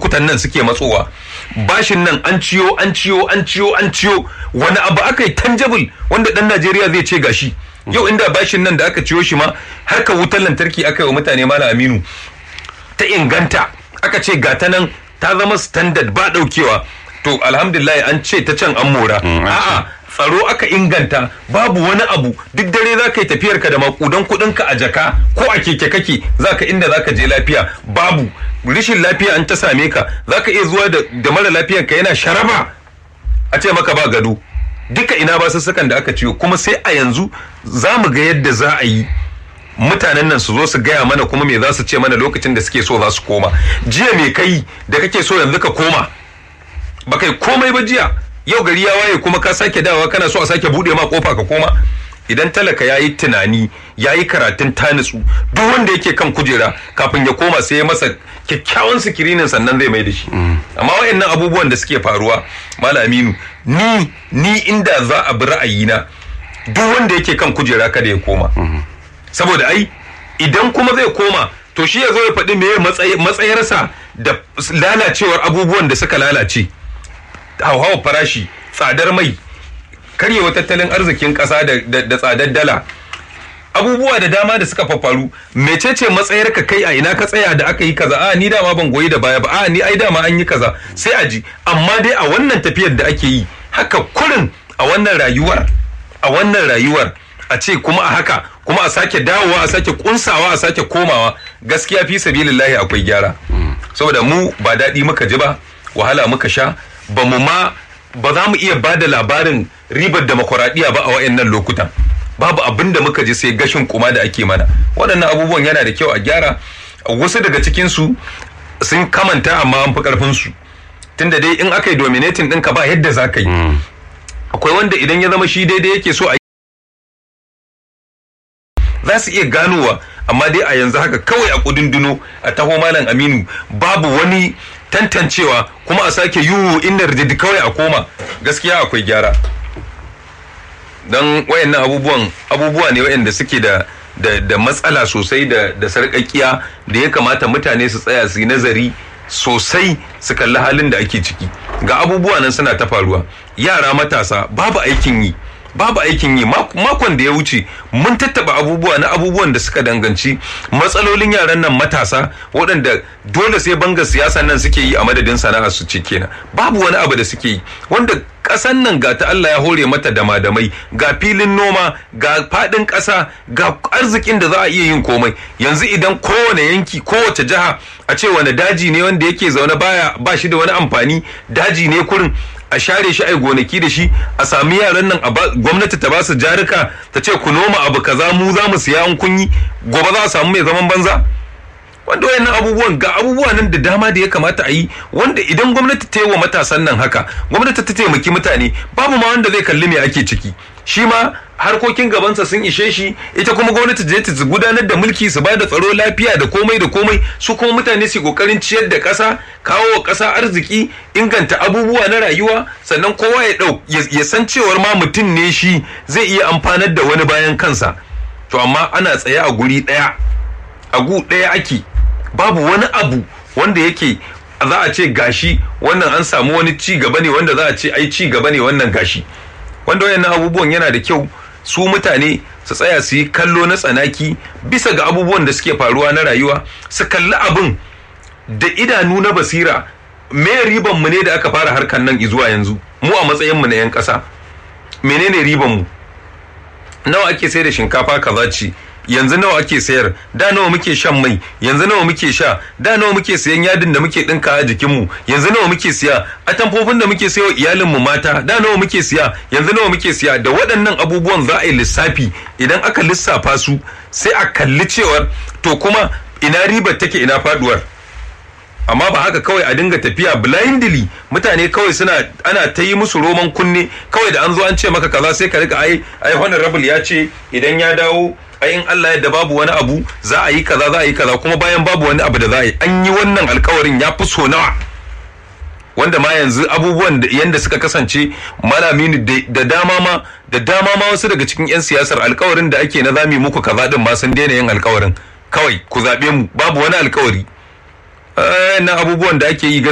lokutan nan suke matsowa bashin nan an ciyo an ciyo an ciyo an ciyo wani abu aka yi tangible wanda dan Najeriya zai ce gashi yau inda bashin nan da aka ciyo shi ma harkar wutar lantarki aka yi wa mutane mala aminu ta inganta aka ce gata nan ta zama standard ba daukewa to alhamdulillah an ce ta can an mora a'a tsaro aka inganta babu wani abu duk dare za ka yi tafiyar ka da makudan kudin ka a jaka ko a keke kake za ka inda za ka je lafiya babu rishin lafiya an ta same ka za ka iya zuwa da mara lafiyar ka yana sharaba a ce maka ba gado duka ina ba sussukan da aka ciwo kuma sai a yanzu za mu ga yadda za a yi mutanen nan su zo su gaya mana kuma me za su ce mana lokacin da suke so za su koma jiya me kai da kake so yanzu ka koma ba kai komai ba jiya yau gari ya waye kuma ka sake dawa kana so a sake bude ma kofa ka koma idan talaka ya yi tunani ya yi karatun tanitsu duk wanda yake kan kujera kafin ya koma sai ya masa kyakkyawan sikirinin sannan zai mai da shi amma wayannan abubuwan da suke faruwa malaminu ni ni inda za a bi ra'ayina duk wanda yake kan kujera kada ya koma saboda ai idan kuma zai koma to shi ya zo ya faɗi meye matsayarsa da lalacewar abubuwan da suka lalace hauhawar farashi tsadar mai karyewa tattalin arzikin ƙasa da tsadar dala abubuwa da dama da suka faru mecece matsayar ka kai a ina ka tsaya da aka yi kaza a ni dama ban goyi da baya ba a ni ai dama an yi kaza sai a ji amma dai a wannan tafiyar da ake yi haka kurin a wannan rayuwar a wannan rayuwar a ce kuma a haka kuma a sake dawowa a sake kunsawa a sake komawa gaskiya fi sabilillahi akwai gyara saboda mu ba daɗi muka ji ba wahala muka sha ba mu ma ba za mu iya bada labarin ribar demokuraɗiyya ba a wayannan lokutan babu abin da muka ji sai gashin kuma da ake mana waɗannan abubuwan yana da kyau a gyara wasu daga cikinsu sun kamanta amma an fi ƙarfinsu tunda dai in aka yi dominating ɗinka ba yadda za ka yi akwai wanda idan ya zama shi daidai yake so a za su iya ganowa amma dai a yanzu haka kawai a kudinduno a taho malam aminu babu wani tantancewa kuma a sake yiwu inda rijidi kawai a koma gaskiya akwai gyara don wayannan abubuwan abubuwa ne wayanda suke da da, da matsala sosai da da sarƙaƙiya da ya kamata mutane su tsaya su yi nazari sosai su kalli halin da ake ciki ga abubuwa nan suna ta faruwa yara matasa babu aikin yi babu aikin yi makon da ya wuce mun tattaba abubuwa na abubuwan da suka danganci matsalolin yaran nan matasa waɗanda dole sai bangar siyasa nan suke yi a madadin sana'a su ce kenan babu wani abu da suke yi wanda ƙasan nan ga ta Allah ya hore mata damadamai ga filin noma ga faɗin ƙasa ga arzikin da za a iya yin komai yanzu idan kowane yanki kowace jiha a ce wani daji ne wanda yake zaune baya ba shi da wani amfani daji ne kurin a share shi ai gonaki da shi a sami yaran nan gwamnati ta ba su jarika ta ce ku noma abu kaza mu za mu siya an kunyi gobe za a samu mai zaman banza wanda wayannan abubuwan ga abubuwa nan da dama da ya kamata a yi wanda idan gwamnati ta yi wa matasan nan haka gwamnati ta taimaki mutane babu ma wanda zai kalli me ake ciki shi ma harkokin gabansa sun ishe shi ita kuma gwamnati je ta gudanar da mulki su bada tsaro lafiya da komai da komai su kuma mutane su kokarin ciyar da ƙasa kawo wa ƙasa arziki inganta abubuwa na rayuwa sannan kowa ya dau ya san cewar ma mutum ne shi zai iya amfanar da wani bayan kansa to amma ana tsaye a guri ɗaya a gu ɗaya ake babu wani abu wanda yake za a ce gashi wannan an samu wani ci gaba ne wanda za a ce ai ci gaba ne wannan gashi wanda wayannan abubuwan yana da kyau su mutane su tsaya su yi kallo na tsanaki bisa ga abubuwan da suke faruwa na rayuwa su kalli abin da idanu na basira me riban mu ne da aka fara harkan nan zuwa yanzu mu a matsayin mu na yan ƙasa menene riban mu nawa ake sai da shinkafa kaza ce yanzu nawa ake sayar da nawa muke shan mai yanzu nawa muke sha da nawa muke sayan yadin da muke dinka a jikinmu yanzu nawa muke siya atamfofin da muke sayo iyalinmu mata da nawa muke siya yanzu nawa muke siya da waɗannan abubuwan za a yi lissafi idan aka lissafa su sai a kalli cewar to kuma ina ribar take ina faduwar amma ba haka kawai a dinga tafiya blindly mutane kawai suna ana ta yi musu roman kunne kawai da an zo an ce maka kaza sai ka rika ai ai honorable ya ce idan ya dawo ai in Allah yadda babu wani abu za a yi kaza za a yi kaza kuma bayan babu wani abu da za a yi an yi wannan alkawarin ya fi so nawa wanda ma yanzu abubuwan da yanda suka kasance malami da dama ma da dama ma wasu daga cikin 'yan siyasar alkawarin da ake na zami muku kaza din ma sun daina yin alkawarin kawai ku zaɓe mu babu wani alkawari na abubuwan da ake yi